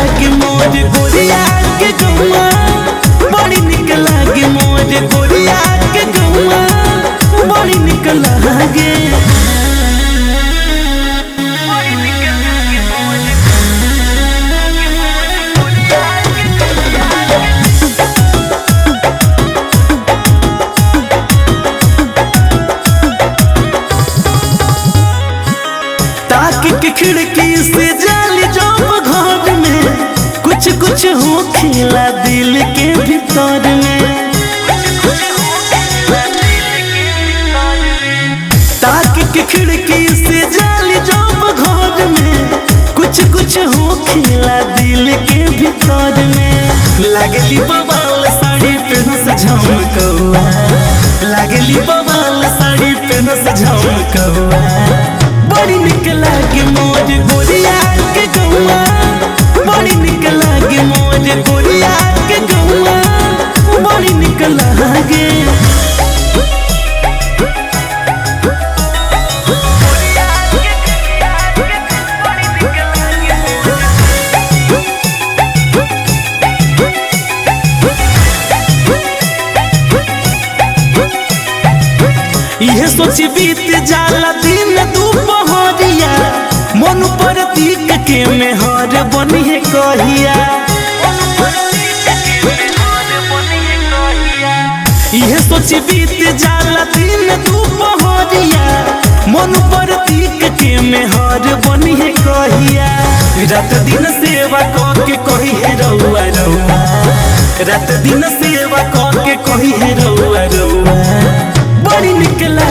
लागे मोर गोरिया के गौआ बड़ी निक लागे मोर गोरिया के गौआ बड़ी निक लागे ताक के खिड़की से जाली जब घर में कुछ कुछ हो खिला दिल के भीतर में ताक के खिड़की से जाली जब घर में कुछ कुछ हो खिला दिल के भीतर में लागली बवाल साड़ी पेन से झमकौआ लागली बवाल साड़ी पेन से झमकौआ बड़ी निक लागे मोर गोरिया के गौआ बड़ी निक लागे मोर गोरिया के गौआ बड़ी निक लागे यह सोची बीत जाला दिन दुपहरिया मन पर तीक के मेहर बनी है कहिया यह सोची बीत जाला दिन दुपहरिया मन पर तीक के मेहर बनी है कहिया रात दिन सेवा क के कही है रउआ रउआ रात दिन सेवा क के कही है रउआ रउआ बड़ी निक